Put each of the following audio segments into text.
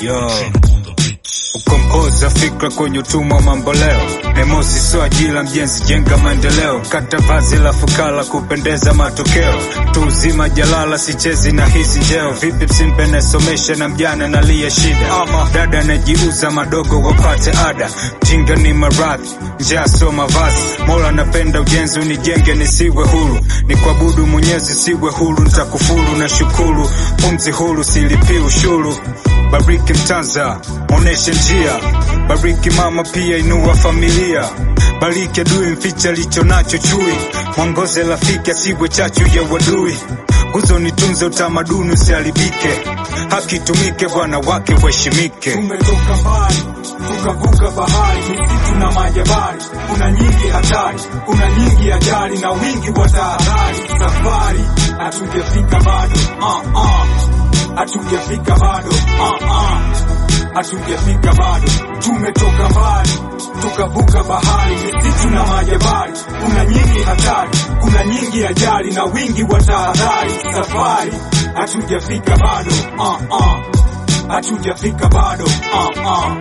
Yo. Ukomboza fikra kwenye utumwa mamboleo, nemosi sio ajira, mjenzi jenga maendeleo, kata vazi la fukara kupendeza matokeo, tu uzima jalala, sichezi na hizi njeo, vipi msimpe nasomesha na mjana nalia shida, dada najiuza madogo wapate ada, jinga ni maradhi, njaa sio mavazi, mola napenda ujenzi unijenge nisiwe huru, ni kuabudu mwenyezi siwe huru, nitakufuru na shukuru, pumzi huru silipi ushuru, bariki mtanza oneshe njia, bariki mama pia inua familia, bariki adui mficha licho nacho chui, mwongoze rafiki asiwe chachu ya wadui, nguzo nitunze utamaduni usiharibike, haki itumike, bwana wake waheshimike. Tumetoka mbali tukavuka bahari, misitu na majabali, kuna nyingi hatari, kuna nyingi ajali na wingi wa tahadhari. Safari hatujafika bado, uh, uh. hatujafika bado, uh, uh. hatujafika bado. Tumetoka mbali tukavuka bahari, misitu na majabali, kuna nyingi hatari, kuna nyingi ajali na wingi wa tahadhari. Safari hatujafika bado, uh, uh. hatujafika bado, uh, uh.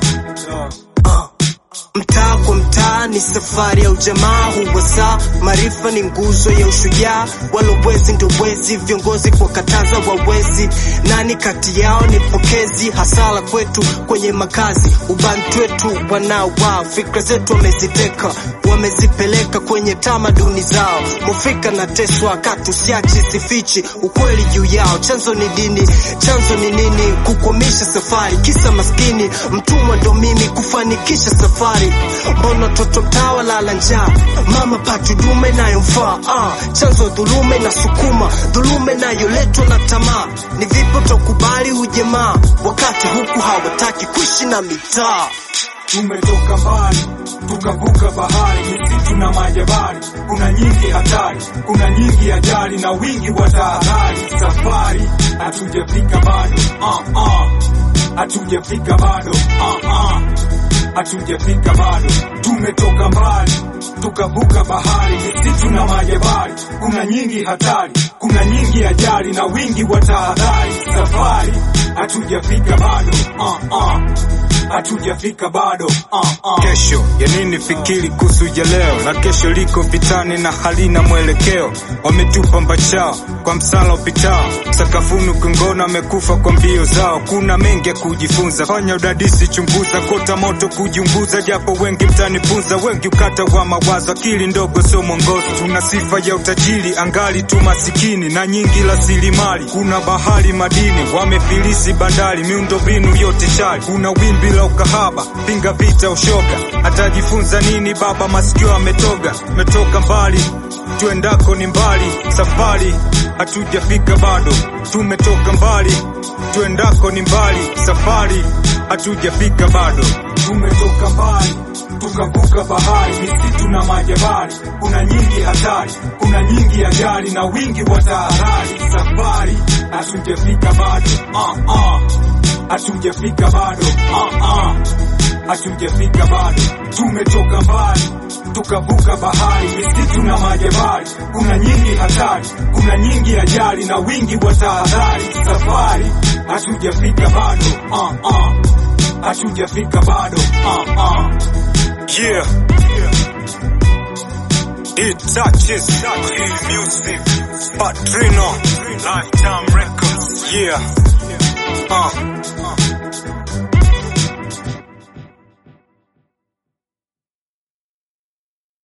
Mtaa kwa mtaa ni safari ya ujamaa, huwa saa maarifa ni nguzo ya ushujaa. Walowezi ndo wezi, viongozi kwa kataza wawezi. Nani kati yao ni pokezi? Hasara kwetu kwenye makazi, ubantu wetu wanawao, fikra zetu wameziteka, wamezipeleka kwenye tamaduni zao. Mufika na teswa katu siachi sifichi ukweli juu yao. Chanzo ni dini, chanzo ni nini? Kukwamisha safari, kisa maskini mtumwa ndo mimi kufanikisha safari Mbona toto mtawa lala njaa, mama pati dume inayomfaa ah, chanzo dhulume na sukuma dhulume inayoletwa na tamaa. Ni vipo tokubali hujemaa, wakati huku hawataki kuishi na mitaa. Tumetoka mbali tukavuka bahari, misitu na majabali, kuna nyingi hatari, kuna nyingi ajali na wingi wa tahadhari. Safari hatujafika bado, uh, uh. hatujafika bado, uh, uh. hatujafika bado. Tumetoka mbali tukavuka bahari, misitu na majabali, kuna nyingi hatari, kuna nyingi ajali na wingi wa tahadhari. Safari hatujafika bado, uh, uh. hatujafika bado, uh, uh. Kesho ya nini? Fikiri kuhusu ya leo, na kesho liko vitani na halina mwelekeo. Wametupa mbachao kwa msala upitao, sakafuni ukingona, wamekufa kwa mbio zao. Kuna mengi ya kujifunza, fanya udadisi, chunguza, kota moto kujiunguza, japo wengi mtanifunza, wengi ukata wa mawazo, akili ndogo sio mwongozo. Tuna sifa ya utajiri, angali tu masikini na nyingi rasilimali. Kuna bahari, madini, wamefilisi bandari, miundombinu yote shari. Kuna wimbi la ukahaba, pinga vita, ushoga. Atajifunza nini baba? Masikio ametoga, metoka mbali tuendako ni mbali, safari hatujafika bado. Tumetoka mbali, tuendako ni mbali, safari hatujafika bado. Tumetoka mbali tukavuka bahari, misitu na majabali, kuna nyingi hatari, kuna nyingi ajali na wingi wa tahadhari. Safari hatujafika bado, uh, uh. hatujafika bado, uh, uh. hatujafika bado. Tumetoka mbali tukavuka bahari, misitu na majabali, kuna nyingi hatari, kuna nyingi ajali na wingi wa tahadhari. Safari hatujafika bado, uh, uh. hatujafika bado, uh, uh. Yeah. It touches Real music. Patrino. Lifetime Records. Yeah. Uh.